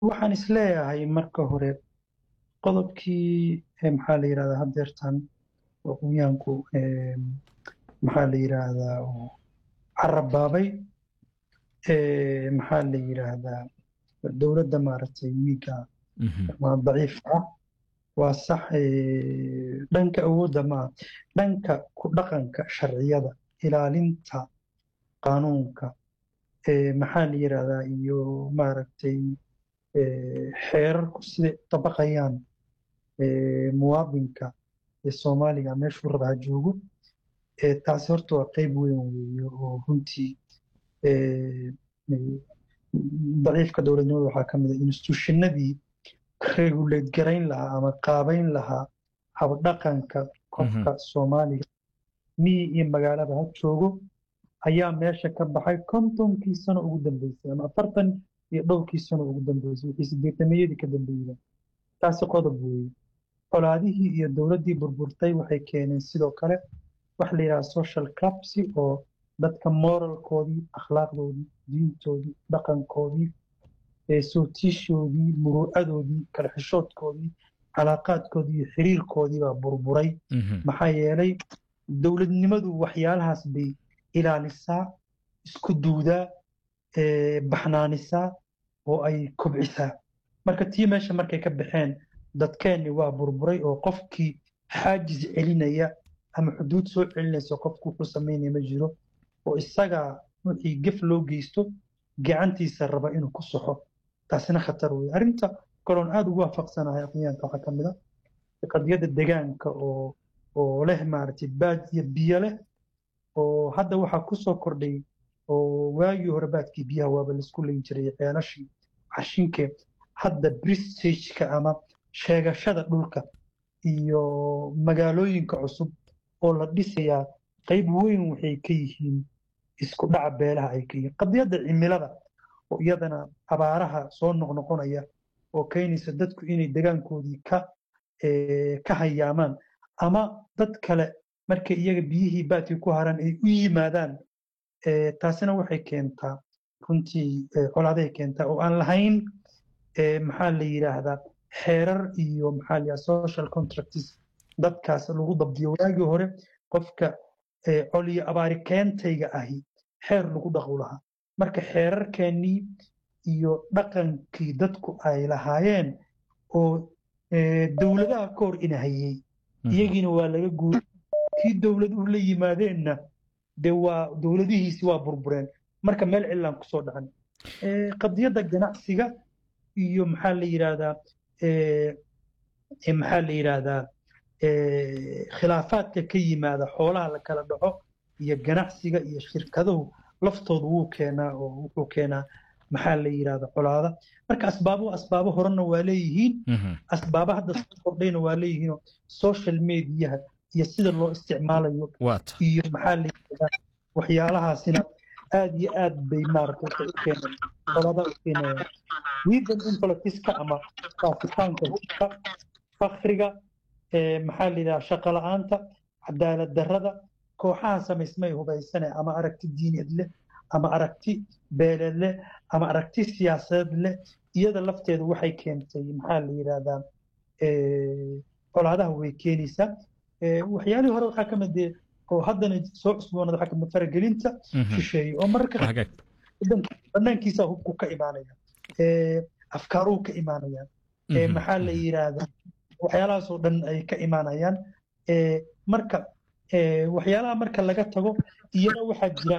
waxaan isleeyahay marka hore qodobkii maxaa la yidhahdaa haddeertan aqoonyahanku maxaa la yidhaahdaa carabaabay maxaa la yidhaahdaa dowladda maaragtay wiiga daciifka ah waa sax dhanka awoodda maa dhanka ku dhaqanka sharciyada ilaalinta qaanuunka maxaa la yidhaahdaa iyo maaragtay xeerarku siday dabaqayaan muwaadinka ee soomaaliga meeshuu raba ha joogo taasi horta waa qeyb weyn weeye oo runtii daciifka dowladnimada waxaa ka mid a instituushinadii regulate garayn lahaa ama qaabayn lahaa habdhaqanka qofka soomaaliga miyi iyo magaalada ha joogo ayaa meesha ka baxay kontonkii sano ugu dambeysay ama afartan iyo dhowrkii sano ugu dambeysay wixii sideetameeyadii ka dambeeyeen taasi qodob weeye colaadihii iyo dowladdii burburtay waxay keeneen sidoo kale waxa la yidhaha social clubsi oo dadka moralkoodii akhlaaqdoodii diintoodii dhaqankoodii sootiishoodii muruucadoodii kala xishoodkoodii calaaqaadkoodii iyo xiriirkoodii baa burburay maxaa yeelay dowladnimadu waxyaalahaas bay ilaalisaa isku duudaa baxnaanisaa oo ay kobcisaa marka tii meesha markay ka baxeen dadkeenni waa burburay oo qofkii xaajis celinaya ama xuduud soo celinaysa qofku wuxuu samaynaya ma jiro oo isagaa wixii gef loo geysto gacantiisa raba inuu ku soxo taasina khatar wey arrinta kaloon aada ugu waafaqsanahay aqoonyahanka waxaa ka mid a qadiyadda degaanka oo oo leh maaragtay baad iyo biyo leh oo hadda waxaa kusoo kordhay oo waagii hore baadkii biyaha waaba laisku leyn jiray ceelashii cashinkee hadda bristageka ama sheegashada dhulka iyo magaalooyinka cusub oo la dhisayaa qayb weyn waxay ka yihiin isku dhaca beelaha ay ka yihiin qadiyadda cimilada oo iyadana abaaraha soo noqnoqonaya oo keenaysa dadku inay degaankoodii ka ka hayaamaan ama dad kale markay iyaga biyihii baadkii ku haraan ay u yimaadaan taasina waxay keentaa runtii colaaday keentaa oo aan lahayn maxaa la yidhaahdaa xeerar iyo maxaa la yidhahdaa social contracts dadkaas lagu dabdiyo waagii hore qofka coliyo abaari keentayga ahi xeer lagu dhaqu lahaa marka xeerarkeennii iyo dhaqankii dadku ay lahaayeen oo dowladaha ka hor inahayey iyagiina waa laga guuray kii dowladuhu la yimaadeenna dee waa dowladihiisi waa burbureen marka meel cilaan kusoo dhacan qadiyadda ganacsiga iyo maxaa la yidhaahdaa maxaa la yidhaahdaa khilaafaadka ka yimaada xoolaha la kala dhaco iyo ganacsiga iyo shirkaduhu laftoodu wuu keenaa oo wuxuu keenaa maxaa la yidhahda colaada marka asbaabo asbaabo horena waa leeyihiin asbaabo hadda soo kordhayna waa leeyihiinoo social mediaha iyo sida loo isticmaalayo iyo maxaa la yidhahdaa waxyaalahaasina aad iyo aad bay maaragtay waxay u keeneen colaada u keenayaan wiidan in politiska ama faafitaanka hubka fakriga maxaa la yidhahdaa shaqo la-aanta cadaalad darrada kooxaha samaysmay hubaysane ama aragti diineed leh ama aragti beeleed leh ama aragti siyaasadeed leh iyada lafteedu waxay keentay maxaa la yidhahdaa colaadaha way keenaysaa waxyaalihii hore waxaa ka mid oo haddana soo cusboonada waxaa kamid faragelinta shisheeye oo mararka banaankiisa hubku ka imaanaya afkaaruhu ka imaanayaan maxaa la yidhaahdaa waxyaalahaasoo dhan ay ka imaanayaan marka waxyaalaha marka laga tago iyana waxaa jira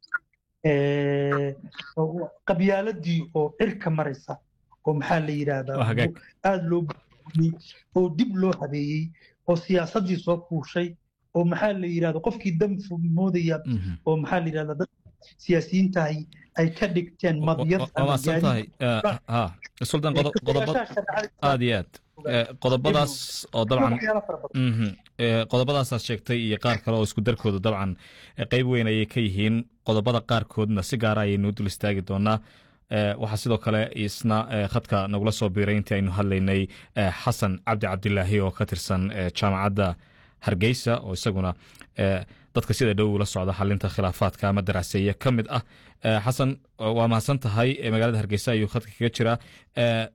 qabyaaladii oo cirka maraysa oo maxaa la yidhaahdaa aada loo buuyey oo dib loo habeeyey oo siyaasaddii soo fuushay oo maxaa la yidhahda qofkii dam moodaya oo maxaa la yidhahda dad siyaasiyiintahay ay ka dhigteen madyad suldan aad iyo aad qodobadaas oo dabcan qodobadaasaad sheegtay iyo qaar kale oo isku darkooda dabcan qeyb weyn ayay ka yihiin qodobada qaarkoodna si gaara ayaynu dul istaagi doonaa waxaa sidoo kale isna khadka nagula soo biiray intii aynu hadlaynay xasan cabdi cabdilaahi oo ka tirsan jaamacadda hargeysa oo isaguna dadka sida dhow ula socda xalinta khilaafaadka ama daraaseeye ka mid ah xasan waa mahadsan tahay magaalada hargeysa ayuu khadka kaga jiraa